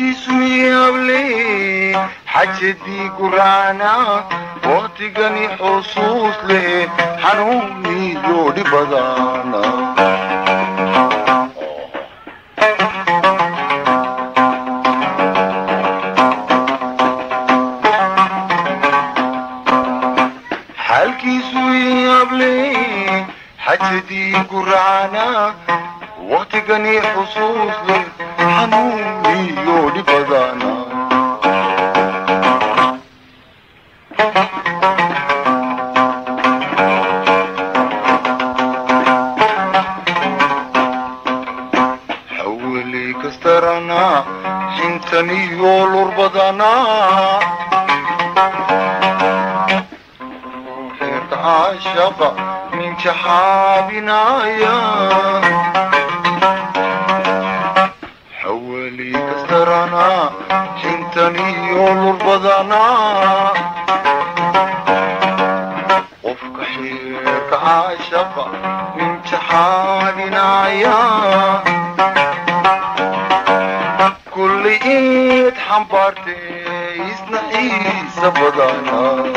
xaalkiisu yaable xajadii guraana waqtigani xusuus leh xanuuniyo dhibadaana xaalkiisu yaable xajadii guraana waqtigani xusuus leh xanuuniyo dhibadaana xawaley kastarana xintaniyo lurbadana reerka caashaqa minjaxaabinaya xawaley kastarana xintaniyo lurbadana qofka xeerka caashaqa minjaxaabinaya kulli iid xambaartee isna xiisa badana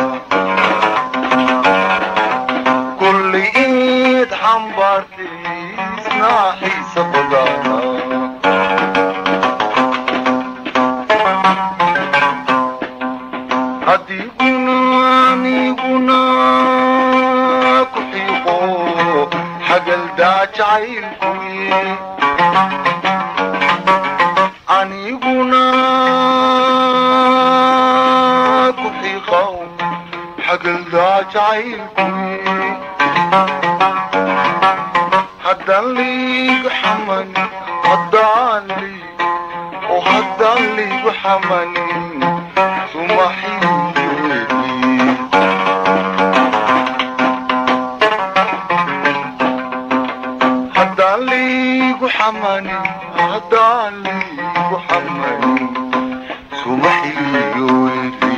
kulli iid xambaartee isna xiisa badana adiguna aniguna ku xiiqo xagaldaa jacaylkuye aniguna ku xiiqow xagaldaa jacaylkuye haddaan liigu xamani haddaan liig oo haddaan liigu xamanin sumaxiyoedi haddaan liigu xamanin haddaan liigu xamanin sumaxiyoedi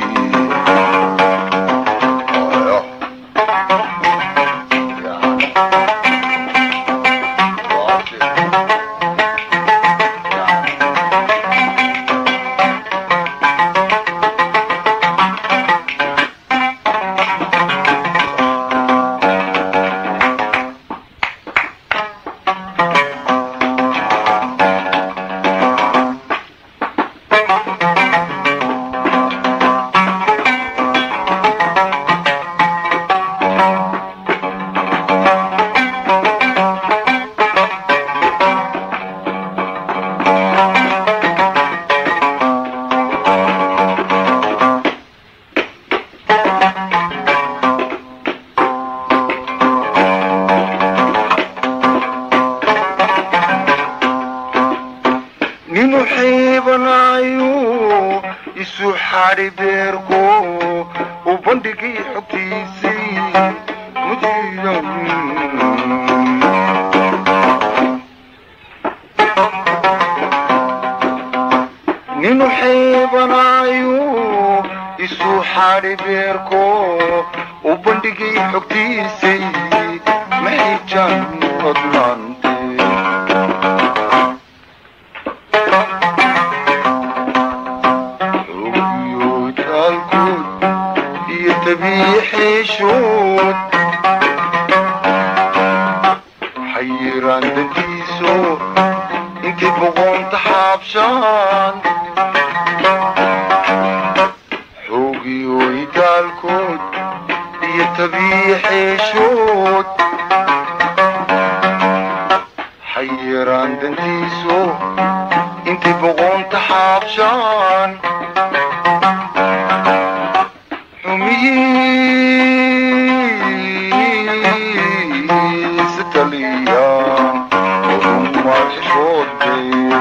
ninu xiibanayo isu xadhi beerko u bandhigay xogtiisii mujiya ninu xiibanayo isu xadhi beerko u bandhigay xogtiisii maxijaan hodnaante xoogiyooytaalkood iyo tabiixeeshood xayiraan dantiiso intay boqoonta xaabshaan xoogiyooytaalkood iyo tabiixeeshood xayiraan dantiiso intay boqoonta xaabshaan xumihiisa taliyaan odumaad xishoodee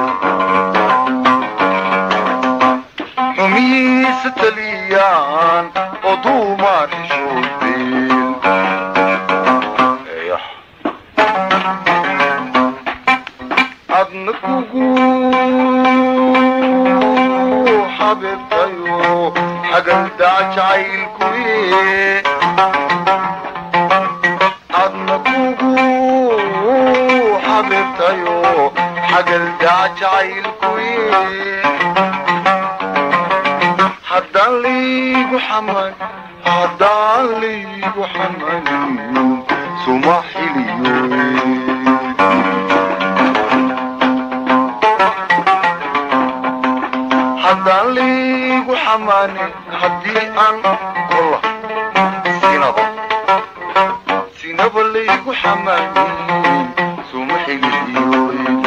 xumihiisa taliyaan odumaad xishoodeen adna kugu xabibtayo xagaldaa jacaylkuye adna kugu xabibtayo xagaldaa jacaylkuye haddaan liigu xaman haddaan liigu xamaniyo suma xiliyo haddaan liigu xamanin haddii aan kolla sinaba sinaba liigu xamanin suma xiliyo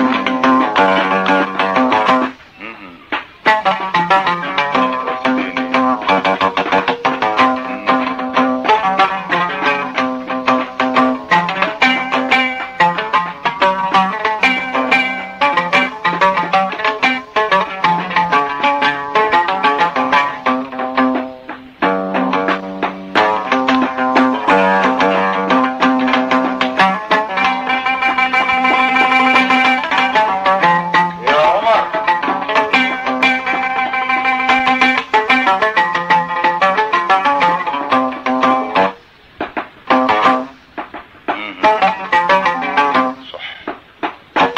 يا عمر صح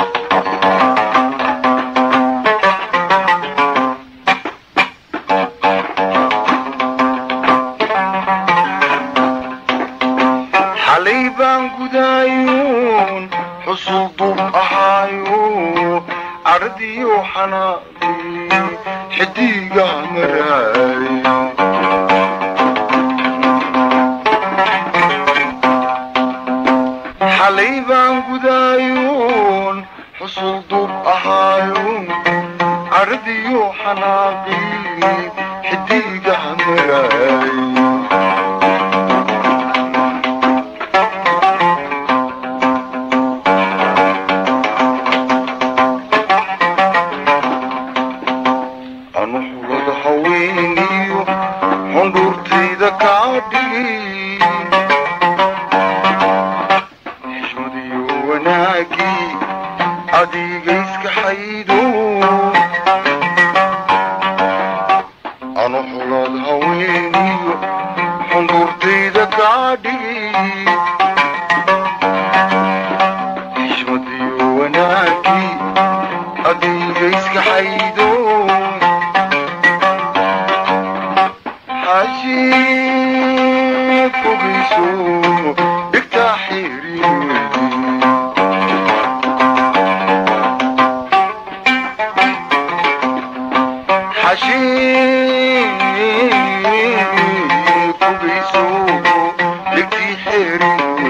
xalay baan gudaayuun xusul dub ahaayo ardiyo xanaaqi xidiga maraay xalay baan gudaayuun xusul dub ahaayo ardiyo xanaaqi xidiga maraay anu xulada haweeniyo xundhuurtayda kaa dhigi xishmadiyo wanaagii adiga iska xaydo anu xulad haweeniyo xundhuurtayda kaa dhigi xishmadiyo wanaagii adiga iska xaydo xaji fogayso dhigtaa xiriiri xashi fogayso dhigtii xiriiri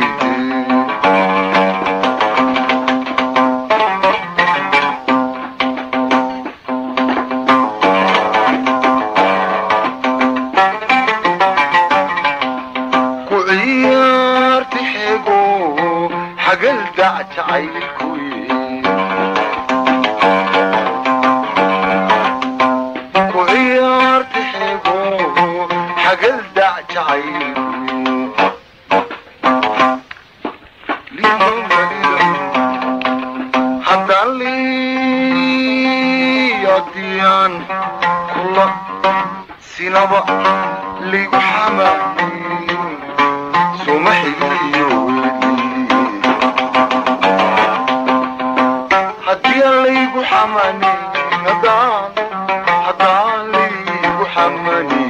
ku ciyaarti xego xagal dac jacaylkuye ku ciyaarti xego xagal dac jacaylkuye haddaan liyadiyaan kula sinaba ligu xamanin suma xigiyo haddii aan laygu xamanin haddaan haddaan laygu xamanin